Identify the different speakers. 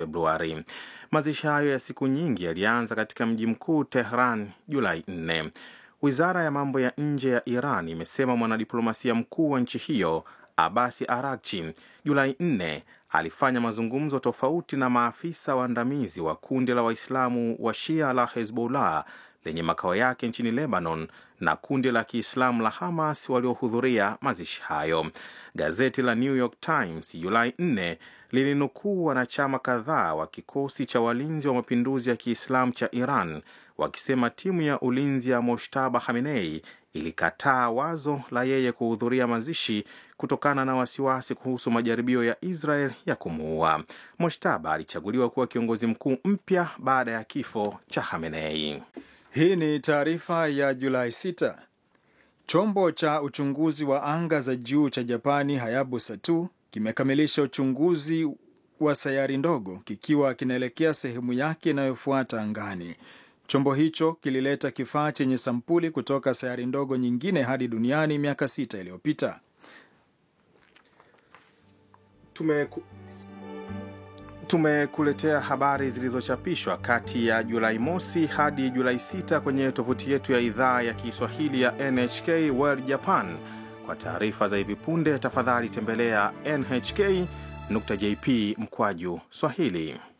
Speaker 1: Februari. Mazishi hayo ya siku nyingi yalianza katika mji mkuu Tehran Julai 4. Wizara ya mambo ya nje ya Iran imesema mwanadiplomasia mkuu wa nchi hiyo Abasi Arakchi Julai 4 alifanya mazungumzo tofauti na maafisa waandamizi wa kundi la Waislamu wa Shia la Hezbollah lenye makao yake nchini Lebanon na kundi la Kiislamu la Hamas waliohudhuria mazishi hayo. Gazeti la New York Times Julai 4 lilinukuu wanachama kadhaa wa kikosi cha walinzi wa mapinduzi ya Kiislamu cha Iran wakisema timu ya ulinzi ya Moshtaba Khamenei ilikataa wazo la yeye kuhudhuria mazishi kutokana na wasiwasi kuhusu majaribio ya Israel ya kumuua. Moshtaba alichaguliwa kuwa kiongozi mkuu mpya baada ya kifo cha Khamenei.
Speaker 2: Hii ni taarifa ya Julai 6. Chombo cha uchunguzi wa anga za juu cha Japani Hayabusa 2 kimekamilisha uchunguzi wa sayari ndogo kikiwa kinaelekea sehemu yake inayofuata angani. Chombo hicho kilileta kifaa chenye sampuli kutoka sayari ndogo nyingine hadi duniani miaka sita iliyopita.
Speaker 1: Tumeku... tumekuletea habari zilizochapishwa kati ya Julai mosi hadi Julai 6 kwenye tovuti yetu ya idhaa ya Kiswahili ya NHK World Japan. Kwa taarifa za hivi punde, tafadhali tembelea nhk.jp mkwaju Swahili.